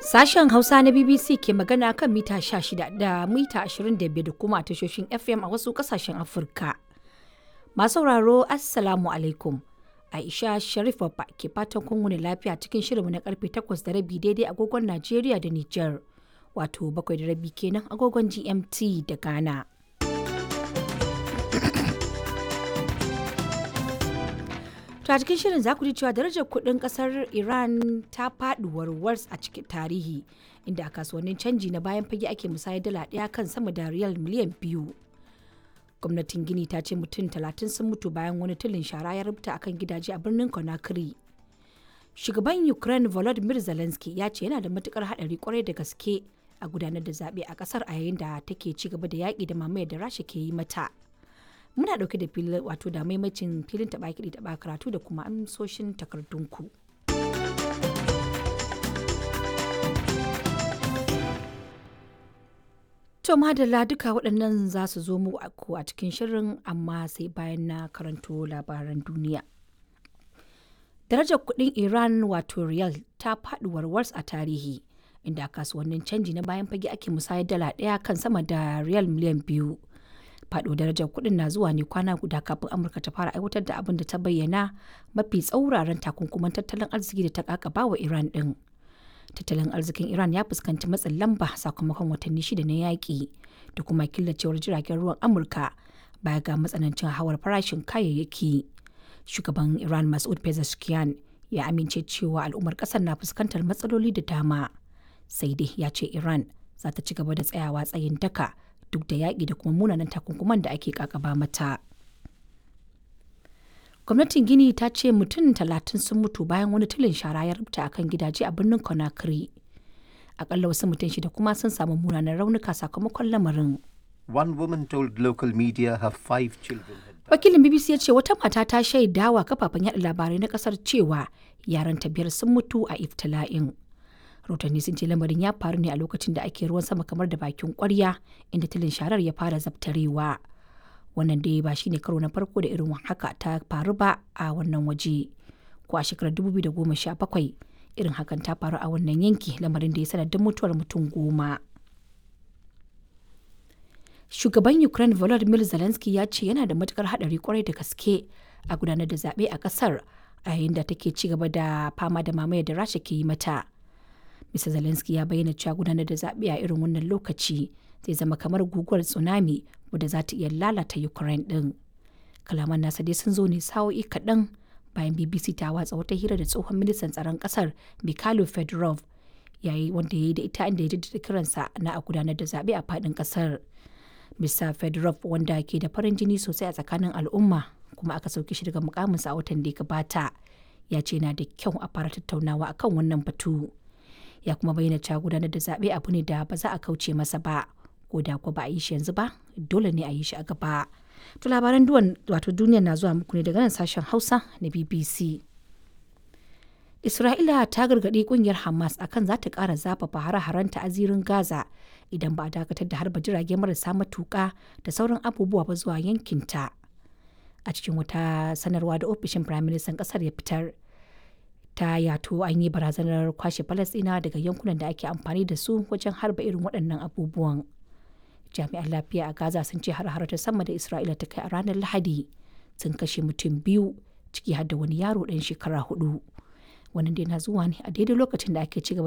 Sashen Hausa na BBC ke magana kan mita 16 da mita 25 da kuma tashoshin FM a wasu kasashen Afirka. Masu sauraro Assalamu alaikum. Aisha Sharif Babba ke fatan kun wuni lafiya cikin shirinmu na karfe 8 da rabi daidai agogon Najeriya da Nijar. Wato bakwai da rabi kenan agogon GMT da Ghana. To a cikin shirin za ku ji cewa darajar kuɗin ƙasar Iran ta faɗi warwars a cikin tarihi inda a kasuwannin canji na bayan fage ake musayar dala ɗaya kan sama da riyal miliyan biyu. Gwamnatin Gini ta ce mutum talatin sun mutu bayan wani tulin shara ya rubuta akan gidaje a birnin Conakry. Shugaban Ukraine Volodymyr Zelensky ya ce yana da matukar haɗari kwarai da gaske a gudanar da zaɓe a ƙasar a yayin da take ci gaba da yaƙi da mamayar da Rasha ke yi mata. muna dauke da filin wato da maimacin filin taba kiɗi taba karatu da kuma amsoshin takardunku. To madalla duka waɗannan za su zo mu a cikin shirin amma sai bayan na karanto labaran duniya. Darajar kuɗin Iran wato riyal ta faɗi warwars a tarihi inda kasuwannin canji na bayan fage ake musayar dala ɗaya kan sama da riyal miliyan biyu. faɗo darajar kuɗin na zuwa ne kwana guda kafin amurka ta fara aiwatar da abin da ta bayyana mafi tsauraran takunkuman tattalin arziki da ta kakaba wa iran ɗin tattalin arzikin iran ya fuskanci matsin lamba sakamakon watanni shida na yaƙi da kuma killacewar jiragen ruwan amurka baya ga matsanancin hawar farashin kayayyaki shugaban iran masud pezeshkian ya amince cewa al'ummar ƙasar na fuskantar matsaloli da dama sai dai ya ce iran za ta ci gaba da tsayawa tsayin daka duk da yaƙi da kuma munanan takunkuman da ake kakaba mata. Gwamnatin Gini ta ce mutum talatin sun mutu bayan wani tulin shara ya rubuta a kan gidaje a birnin Conakry. Akalla wasu mutum shida kuma sun samu munanan raunuka sakamakon lamarin. One woman told local media her five children had Wakilin BBC ya ce wata mata ta shaidawa kafafen yaɗa labarai na ƙasar cewa yaranta biyar sun mutu a iftila'in. rahotanni sun ce lamarin ya faru ne a lokacin da ake ruwan sama kamar da bakin kwarya inda tilin sharar ya fara zabtarewa wannan dai ba shine karo na farko da irin haka ta faru ba a wannan waje ko a shekarar 2017 irin hakan ta faru a wannan yanki lamarin da ya sanadin mutuwar mutum goma shugaban ukraine volodymyr zelensky ya ce yana da matukar hadari kwarai da gaske a gudanar da zaɓe a ƙasar a yayin da take ci gaba da fama da mamayar da rasha ke yi mata Mr. Zelensky ya bayyana cewa gudanar da zaɓe a irin wannan lokaci zai zama kamar guguwar tsunami wadda za ta iya lalata Ukraine ɗin. Kalaman nasa dai sun zo ne sa'o'i kaɗan bayan BBC ta watsa wata hira da tsohon ministan tsaron ƙasar Mikhailo Fedorov yayi wanda ya yi da ita inda ya jaddada kiransa na a gudanar da zaɓe a faɗin ƙasar. Mr. Fedorov wanda ke da farin jini sosai a tsakanin al'umma kuma aka sauke shi daga mukaminsa a watan da ya gabata ya ce na da kyau a fara tattaunawa akan wannan batu. ya kuma bayyana cewa gudanar da zaɓe abu ne da ba za a kauce masa ba ko da ko ba a yi shi yanzu ba dole ne a yi shi a gaba to labaran duwan wato duniya na zuwa muku ne daga nan sashen hausa na bbc isra'ila ta gargaɗi kungiyar hamas akan za ta ƙara zafafa hare-harenta a zirin gaza idan ba a dakatar da harba jirage marasa matuƙa da sauran abubuwa ba zuwa yankinta a cikin wata sanarwa da ofishin firaministan ƙasar ya fitar ta yato an yi barazanar kwashe falasɗina daga yankunan da ake amfani da su wajen harba irin waɗannan abubuwan jami'an lafiya a gaza sun ce har ta sama da isra'ila ta kai a ranar lahadi sun kashe mutum biyu ciki har da wani yaro ɗan shekara hudu wannan dai na zuwa ne a daidai lokacin da ake cigaba